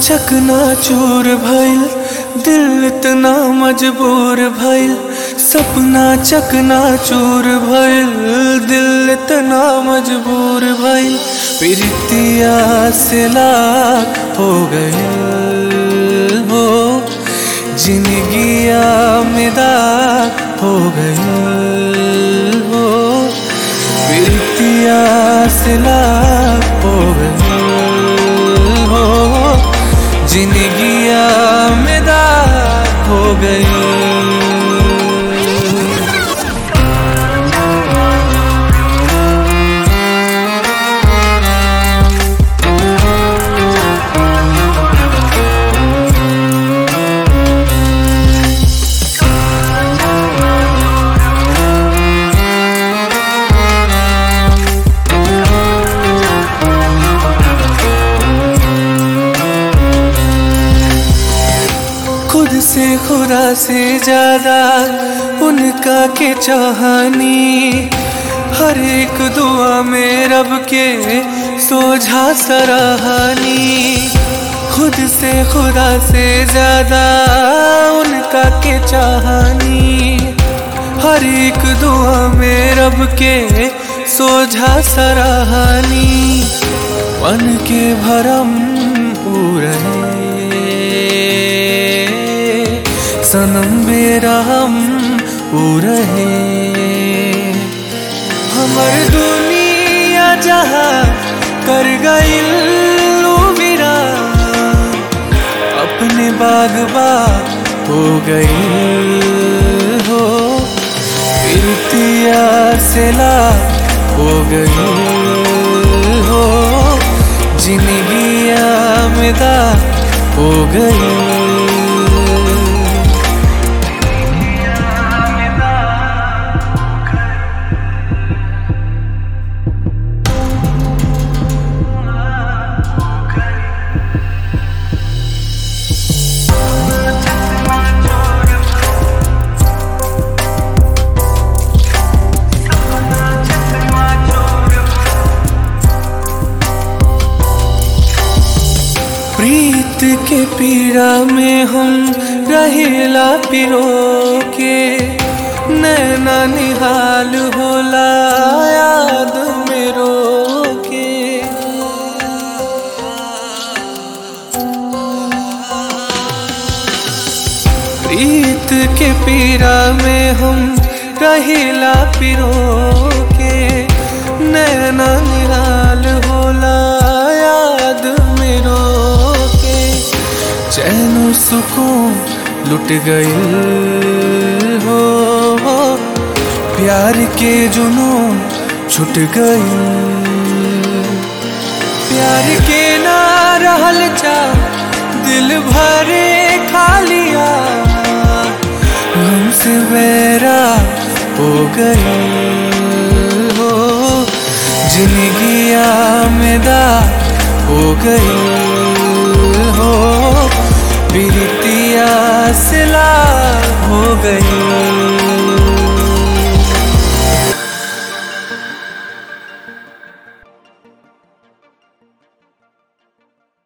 चकना चूर भइल दिल इतना मजबूर भइल सपना चकना चूर भइल दिल इतना मजबूर भइल प्रीतिया से लाख हो गए हो जिंदगिया में दाग हो गए हो प्रीतिया से लाख हो गए हो जिंदगिया में दाग हो गए खुद से खुदा से ज्यादा उनका के चाहनी हर एक दुआ में रब के सोझा सराहनी खुद से खुदा से ज्यादा उनका के चाहनी हर एक दुआ में रब के सोझा सराहनी मन के भरम पूरे सनम बेरहम पूरे हमर दुनिया जहाँ कर गई विरा अपने बागबा हो गई हो प्रीतिया से ला हो गई हो जिंदगिया में दा हो गई प्रीत के पीड़ा में हम रहेला पिरो के नैना निहाल होला याद में रो के प्रीत के पीड़ा में हम रहेला पिरो के नैना निहाल होला याद में रो के चैन सुकून लुट गई हो प्यार के जुनून छुट गई प्यार के ना रहल चा दिल भरे खालिया हमसे बेरा हो गई हो जिंदगिया में दा हो गई हो प्रीतिया सिला हो गई